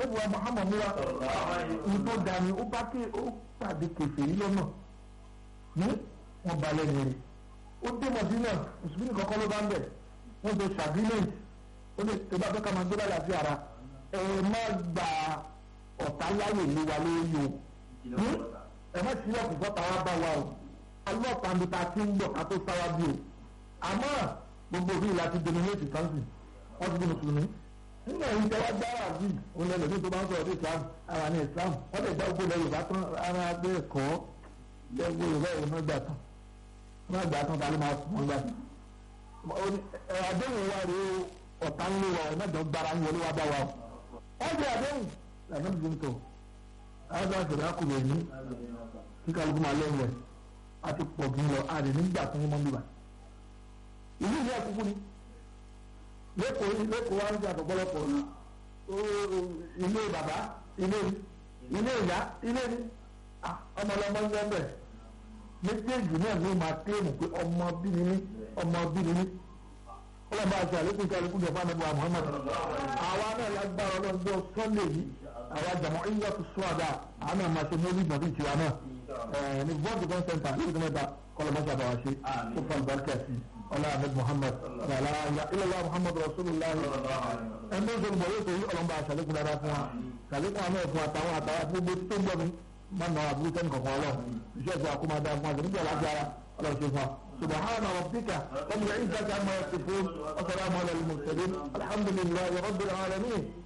àbẹ́bùwà Muhammad múra ní tó ga ni ó bá ké ó pàdé kèfèrí lọ́nà ní wọn balẹ̀ nìyẹn ó dé Mọ̀dínà mùsùlùmí kọ́kọ́ ló bá ń bẹ̀ wọ́n tó ṣàgílẹ̀ǹt ó ní tó bá fẹ́ ká máa gbé bá láti ara ẹ má gba ọ̀tá láyè lé wa lórí o ẹ má sílẹ̀ kò fọ́ta wá bá wa o ọlọ́pàá nípa tí ń bọ̀ ká tó sáwá bí o àmọ́ gbogbo bíi láti dominate sáǹsì wọ́n ti di mùsùlùmí nígbà yìí tẹ́wọ́ dára bí òun lẹ́nu ní tó bá ń sọ̀rọ̀ sí Islam ara ní Islam wọ́n lè gbá gbogbo lẹ́yìn bá tán ara gbé ẹ̀kọ́ gbogbo ìwé ìwé náà gbà tán wọ́n gbà tán tàbí máa sùn wọ́n gbà tán. àdéhùn wa rèé ọ̀tá ń lé wa ẹ̀ mẹ́jọ gbára ń wọlé wa bá wa o. wọ́n jẹ́ àdéhùn lànà bí n tọ̀ àwọn àṣẹ̀dá kùnrin ní kí kálukú máa lẹ́yìn rẹ̀ a ti pọ̀ jù lọ a lè nígbà tó ń mọ́ níbà. ìlú ìlú àkókò ni lẹ́kọ̀ọ́ lẹ́kọ̀ọ́ wa ń jà pọ̀pọ̀lọpọ̀ ilé bàbá ilé ilé ìyá ilé ní ọmọlọmọ ń gbẹ́ bẹ̀ méjèèjì náà ló máa téèmù pé ọmọ bíi ní ọmọ bíi ní ọlọ́mọ àti àlékún tí àlékún jọba níbo Muhammad àwa náà lágbára ọlọ́jọ́ Sunday yìí àwa jàmọ́ ìyá tó sọ àdá àwọn náà máa ṣe mọ́lì ìgbàgbé tiwa náà ní bọ́ọ̀dù kan sẹ́ńtà ní ìdílé mẹ́ta kọlọmọsà bá wa ṣe ó fa àlùbáríkà sí ọlá ahmed muhammad wàlá ilẹ̀lá muhammad rasulillah ẹni tó ń sọ̀rọ̀ bọ̀wé tó yí ọlọ́mọba àṣàlékún dáadáa fún wa ṣàlékún àmọ́ ẹ̀fún àtàwọn àtàwọn gbogbo tó ń gbọ́ mi má nà àbúrú sẹ́ni kankan ọlọ́ iṣẹ́ ìfọ̀ àkómọ dáa fún wa nígbà láti ara ọlọ́run ṣe fún wa subhana rabbika rabbil izzati amma yasifun wa salamun alal mursalin alhamdulillahi rabbil alamin